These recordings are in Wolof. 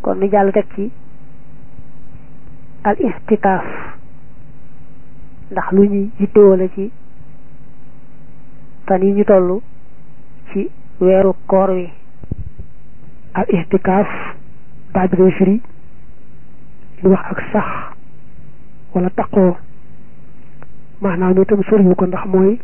kon ni jàll teg ci al istikaaf ndax lu ñuy yittewoo la ci fan yi ñu toll ci weeru koor wi al istikaaf baat bi day firi lu wax ak sax wala taqoo maanaam itam soriwu ko ndax mooy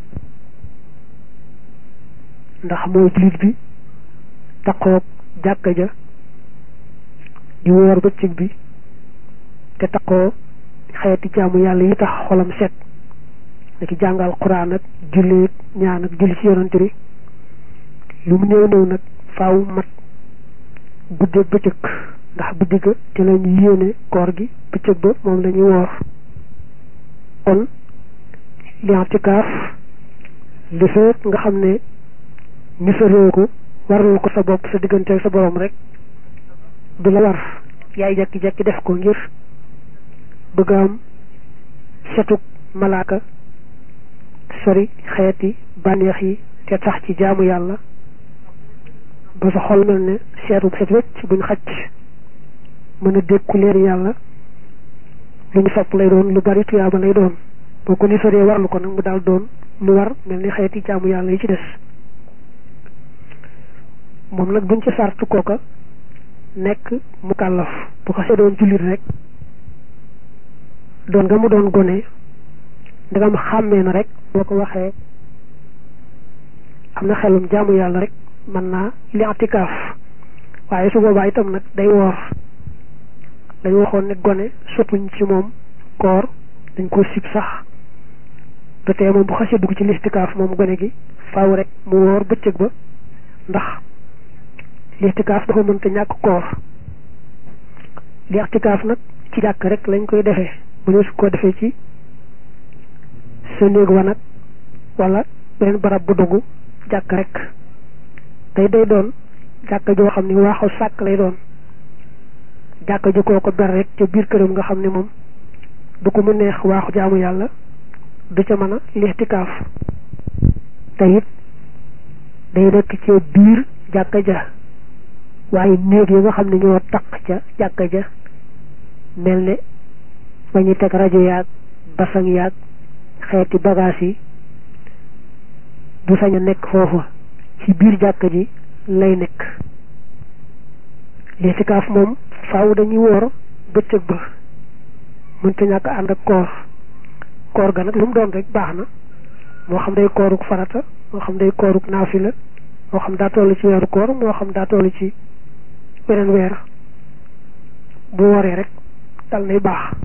ndax mooy jullit bi taqoog jàkka ja di woor bëccëg bi te taqoo xeeti jaamu yàlla yi tax xolam set naki jàngal quraan ak julli ñaan ak julli ci yonante bi lu mu néew néew nag faaw mat guddeeg bëccëg ndax guddi ga te la ñu yéene koor gi bëccëg ba moom la ñuy woor kon li'tikaaf li fekk nga xam ne ni sa réew ko warul ko sa bopp sa diggante ak sa borom rek du la war yaay jekki-jekki def ko ngir bëgg am setuk malaaka sori xeeti bànneex yi te tax ci jaamu yàlla ba sa xol mel ne seetu set wecc buñ xacc mën a dékku leer yàlla lu ñu sopp lay doon lu bari tuyaaba lay doon boo ko ni soree warlu ko nag mu daal doon lu war mel ni xeeti jaamu yàlla yi ci des moom nag duñ ci sartu kooka nekk mu kàllaf bu xasee doon jullit rek doon nga mu doon gone ndegam xàmmee na rek boo ko waxee am na xelum jaamu yàlla rek mën naa li atikaaf waaye su boobaa itam nag day woor dañ waxoon ne gone soppuñ ci moom koor dañ ko sib sax te tey moom bu xasee dugg ci listikaaf moom gone gi faaw rek mu woor bëccëg ba ndax listikaaf dafa mënta ñàkk koor listikaaf nag ci jàkk rek lañ koy defee bu ñu su ko defee ci sa néeg wa nag wala beneen barab bu dugg jàkk rek tey day doon jàkk joo xam ne waaxu sàkk lay doon jàkk ji koo ko ber rek ca biir këram nga xam ne moom du ko mu neex waaxu jaamu yàlla du ca mën a listikaaf te it day nekk ci biir jàkka ja waaye néeg yi nga xam ne ñoo taq ca jàkka ja mel ne fa ñuy teg rajo yaag basang yaag xeeti bagage yi du sañ a nekk foofa ci biir jàkka ji lay nekk listikaaf moom faaw dañuy woor bëccëg ba mënta ñàkk ànd ak koor koor ga nag lu mu doon rek baax na moo xam day kooruk farata moo xam day kooruk naafila moo xam daa toll ci weeru koor moo xam daa toll ci weneen weer bu wooree rek dal nay baax